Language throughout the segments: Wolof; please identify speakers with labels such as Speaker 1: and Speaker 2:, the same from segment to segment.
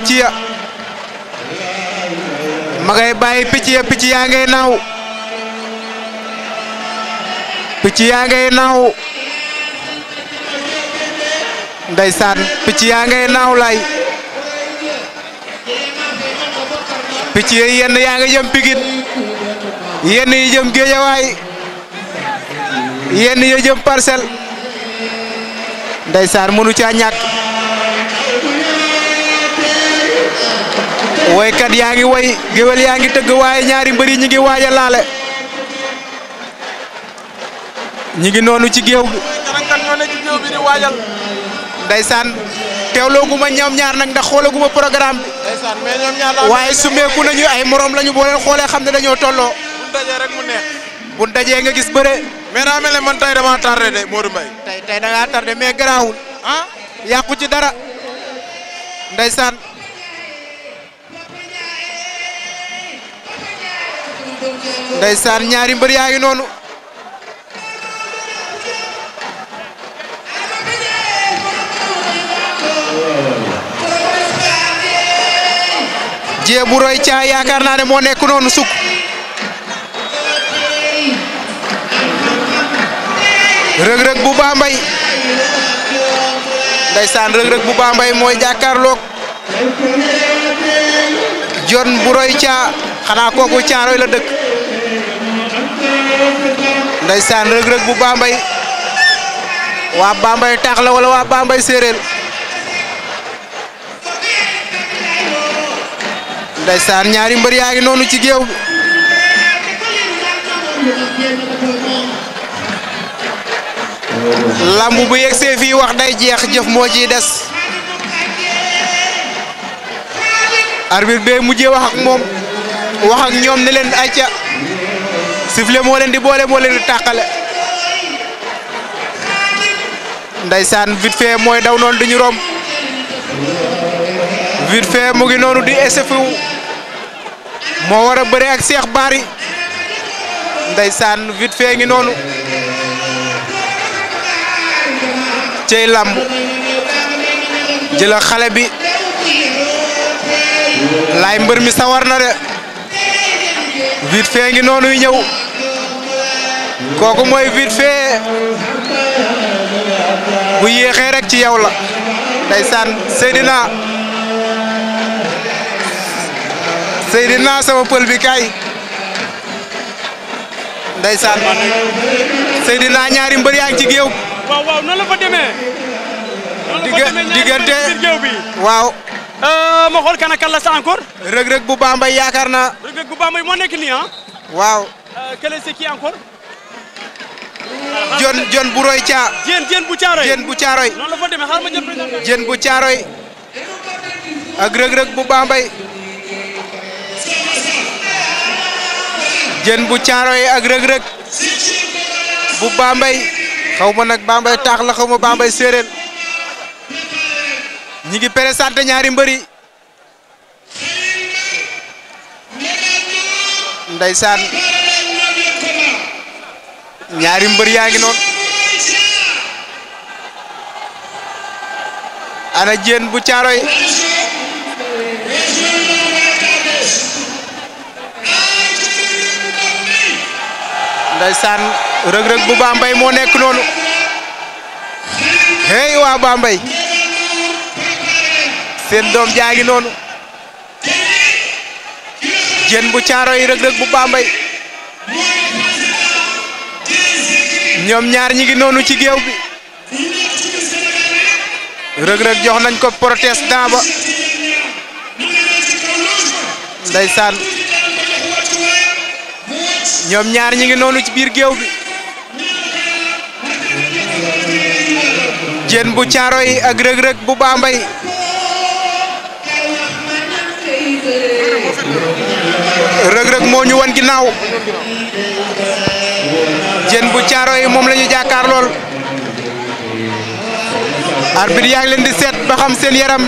Speaker 1: picc ya ma ngay bàyyi picc ya picc yaa ngay naaw picc yaa ngay naaw ndeysaan picc yaa ngay naaw lay picc yi yenn yaa nga jëm Pikine yenn yi jëm Géejawaay yenn yi jëm Parcelles ndeysaan mënu caa ñàkk woykat yaa ngi woy géwél yaa ngi tëgg waaye ñaari mbëri ñi ngi waaj a laale ñi ngi noonu ci géew bi
Speaker 2: kan ñoo ne ci géew bi di waajal
Speaker 1: ndeysaan teewlooguma ñoom ñaar nag ndax xoolaguma programme bi
Speaker 2: ndeysaan mais ñoom ñaar la
Speaker 1: waaye sumeeku nañu ay morom lañu boo leen xoolee xam ne dañoo tolloo
Speaker 2: bu dajee rek mu neex
Speaker 1: bu dajee nga gis bëre
Speaker 2: mais daa mel ne man tey dama tardé de Modou Mbaye
Speaker 1: tey tey da ngaa tardé mais garaawul
Speaker 2: ah
Speaker 1: yàqu ci dara ndeysaan ndeysaan ñaari mbër yaa ngi noonu jee bu roy caa yaakaar naa ne moo nekk noonu sukk rëg-rëg bu Bambey ndeysaan rëg-rëg bu Bambey mooy jàkkaarloog jon bu roy caa xanaa kooku caaroy la dëkk ndeysaan rëg-rëg bu Bambey waa Bambey taax la wala waa Bambey séeréer ndeysaan ñaari mbër yaa ngi noonu ci géew bi lamb bu yegsee fii wax day jeex jëf moo ciy des arbitre bee mujjee wax ak moom wax ak ñoom ne leen ayca sifflet moo leen di boole moo leen di tàqale ndeysaan vite fait mooy daw noonu di ñu romb vite fait mu ngi noonu di SFU moo war a bëre ak Cheikh Bary ndeysaan vite fait ngi noonu cey làmb jëla xale bi laay mbër mi sawar na de vite fait ngi noonu yu ñëw kooku mooy vite fait bu yéexee rek ci yow la ndeysaan Seydina Seydina sama pël bi kay ndeysaan Seydina ñaari mbër yaa ngi ci géew
Speaker 3: waaw waaw noonu la fa demee. noonu la fa demee ñaari
Speaker 1: diggante
Speaker 3: biir géew bi.
Speaker 1: waaw
Speaker 3: ma xool kan ak kan la sa encore.
Speaker 1: rëg-rëg bu Bambey yaakaar naa
Speaker 3: Reug Reug bu Bambey moo nekk nii ah.
Speaker 1: waaw
Speaker 3: quel c'est qui encore.
Speaker 1: jon jon bu roy caa
Speaker 3: Diène Diène bu Caaroy.
Speaker 1: jën bu caaroy
Speaker 3: noonu la fa demee xaaral ma jël présentation.
Speaker 1: jën bu caaroy ak rëg-rëg bu Bambey jën bu caaroy ak rëg-rëg bu Bambey xaw ma nag Bambey taax la xaw ma Bambey séeréer ñi ngi présenté ñaari mbëri ndeysaan ñaari mbër yaa ngi noonu ana jéen bu caaroy ndeysaan rëg-rëg bu Bambey moo nekk noonu hey waa Bambey seen doom jaa ngi noonu jéen bu caaroy rëg-rëg bu Bambey ñoom ñaar ñi ngi noonu ci géew bi rëg-rëg jox nañ ko protestant ba ndeysaan ñoom ñaar ñi ngi noonu ci biir géew bi jën bu caaro yi ak rëg-rëg bu Bambey rëg-rëg moo ñu wan ginnaaw jën bu caaro yi moom la ñu jàkkaar lool arbitre yaa ngi leen di seet ba xam seen yaram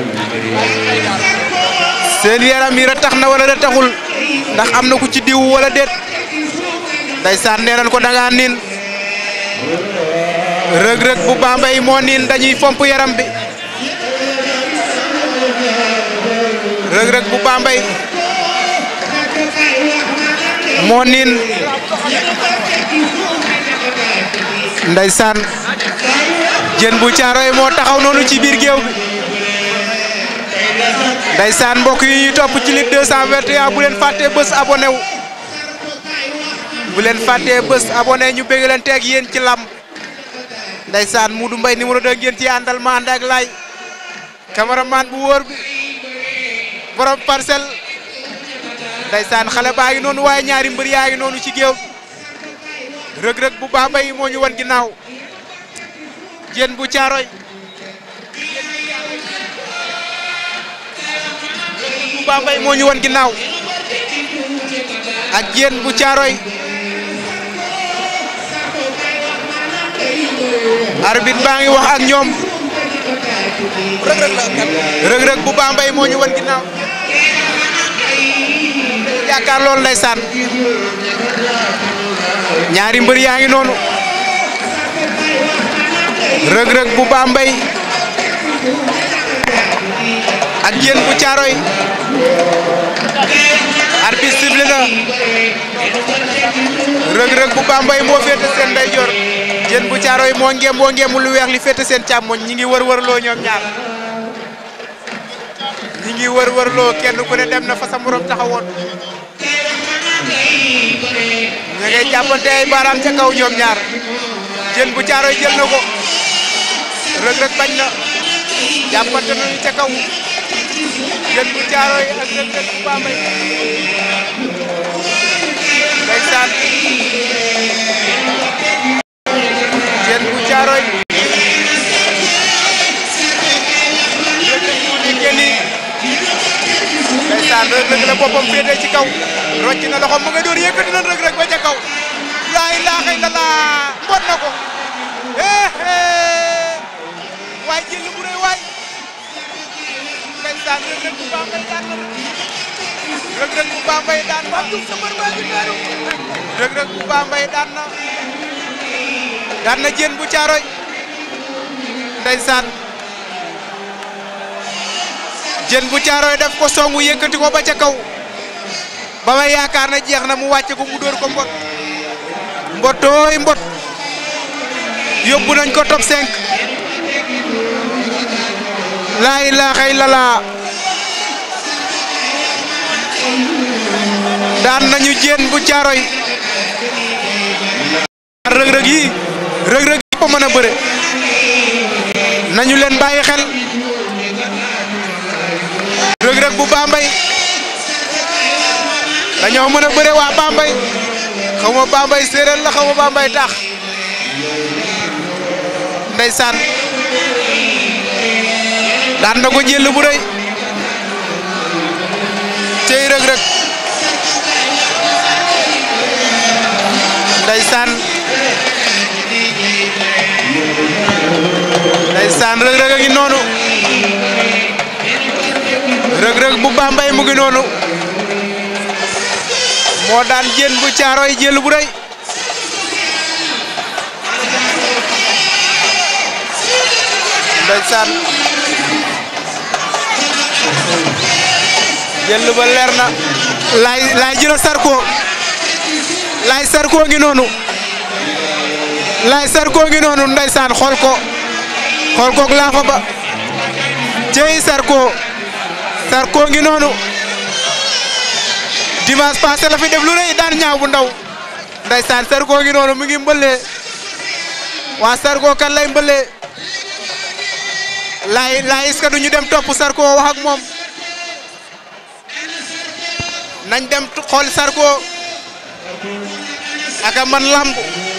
Speaker 1: seen yaram yi ratax na wala rataxul ndax am na ku ci diw wala déet ndeysaan nee nañ ko da ngaa niin rëg-rëg bu Bambey moo niin dañuy fomp yaram bi Reug Reug bu Bambey moo niin ndeysaan jën bu caaroy moo taxaw noonu ci biir géew bi ndeysaan mbokk yi ñuy topp ci Lutte 221 bu leen fàttee bés abonné wu bu leen fàttee bés abonné ñu bëgg leen teeg yéen ci lam ndeysaan Modou Mbaye numéro 2 ngeen ci àndal ma ànd ak lay cameraman bu wóor bi borom parcelle ndeysaan xale baa ngi noonu waaye ñaari mbër yaa ngi noonu ci géew Reug Reug bu Bambey moo ñu wan ginnaaw jën bu caaroy bu Bambey moo ñu wan ginnaaw ak jën bu caaroy arbitre baa ngi wax ak ñoom Reug Reug bu Bambey moo ñu wan ginnaaw yaakaar loolu ndeysaan ñaari mbër yaa ngi noonu Reug Reug bu Bambey ak Diène bu Thiaroye arbitre sifflé na Reug Reug bu Bambey moo féete seen ndeyjoor Diène bu Thiaroye moo ngem moo ngemu lu weex li féete seen càmmoñ ñi ngi wër wërloo ñoom ñaar ñi ngi wër wërloo kenn ku ne dem na fa sa morom taxawoon ña ngay jàppante ay baaraam ca kaw ñoom ñaar Diène bu Thiaroye jël na ko Reug Reug bañ na jàppante nañu ca kaw Diène bu Thiaroye ak Reug Reug bu Bambey ndeysaan Diène bu Thiaroye Reug Reug mu nekkee nii ndeysaan Reug Reug la boppam féetee ci kaw rocc na loxo mu nga door yëkkati na Reug Reug ba ca kaw laa ilaaha illallaah mbot na ko eh waay jël bu rëy waay ndeysaan Reug Reug bu Bambey daan na Reug Reug bu Bambey daan na Reug Reug bu Bambey daan na daan na Diène bu Thiaroye ndeysaan Diène bu Thiaroye def ko songu yëkkati ko ba ca kaw ba may yaakaar na jeex na mu wàcce ko mu dóor ko mbot mbotooy mbot yóbbu nañ ko top 5 laa ilaaha illallah daan nañu Diène bu Thiaroye Reug Reug yi Reug Reug yi ko mën a bëre nañu leen bàyyi xel Reug Reug bu Bambey dañoo mën a bëre waa Bambey xaw ma Bambey séeréer la xaw ma Bambey tax ndeysaan daan na ko jël bu rëy cey Reug Reug ndeysaan ndeysaan Reug Reug a ngi noonu Reug Reug bu Bambey mu ngi noonu moo daan Diène bu Thiaroye jël bu rëy ndeysaan jël ba leer na laay laay jëla Sarko laay Sarko ngi noonu laay Sarko ngi noonu ndeysaan xool ko xool koog laafa ba cey Sarko Sarko ngi noonu dimanche passé la fi def lu rëy daan ñaaw bu ndaw ndeysaan Sarko ngi noonu mu ngi mbëlee waa Sarko kan lay mbëlee laay laay est-ce que duñu dem topp Sarko wax ak moom nañ dem xool Sarko aka man lamb